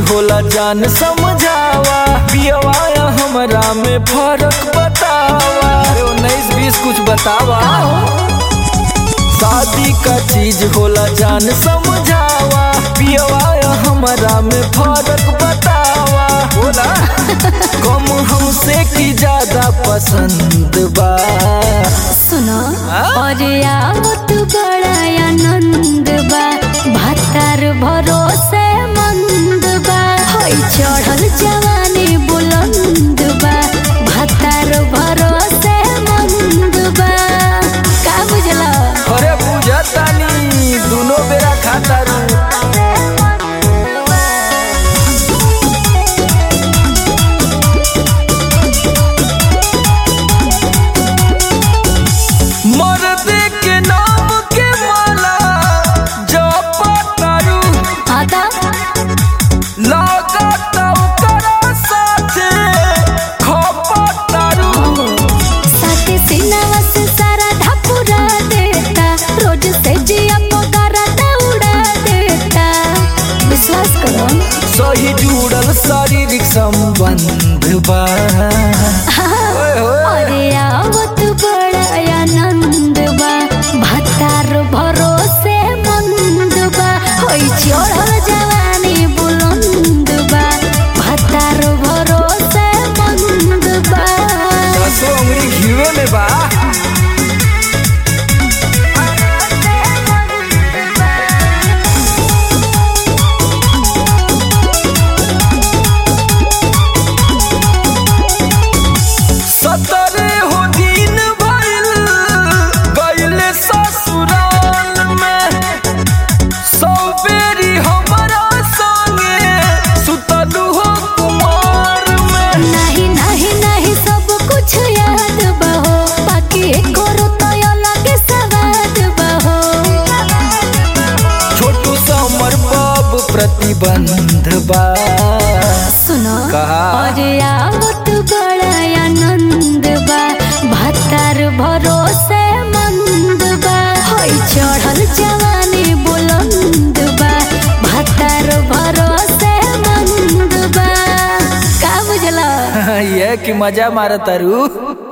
होला जान समझावा पियवा या हमरा में फर्क बतावा अरे उन्नीस बीस कुछ बतावा शादी का चीज होला जान समझावा पियवा या हमरा में फर्क बतावा बोला कम हमसे की ज्यादा पसंद बा सुनो हाँ? और आवत बड़ा आनंद बा भातार भरोसे मंद बा होई चढ़ल जवानी बुलंद बा भातार भरोसे मंद बा का बुझला अरे बुझतानी दुनो बेरा खाता रू मर्द के नाम के माला जपतारू आता लागत ओकरा साथे खपतारू साथे सीनावा से सारा ढापुरा देता रोज से जिया पगारा दौड़ा देता विश्वास करो सही जुड़ल शारीरिक संबंध बा ओए होए। अरे आवत बड़ा आनंद बा भातार भरोसे मंद बा होई चढ़ल जवानी बुलंद बा भातार भरोसे मंद बा दसो उंगली घीवे में बा सतरे हो दिन भइल गइले ससुराल में सौ बेरी हमरा संगे सुतलू हो कुमार में नहीं नहीं नहीं सब कुछ याद बहो बाकी करो तो अलग सवाद बहो छोटू समर बाब प्रतिबंध बा सुनो कहा? और आवत बड़ा आनंद बा भातार भरोसे मंद बा होई चढ़ल जवानी बुलंद बा भातार भरोसे मंद बा का बुझला ये कि मजा मारतारू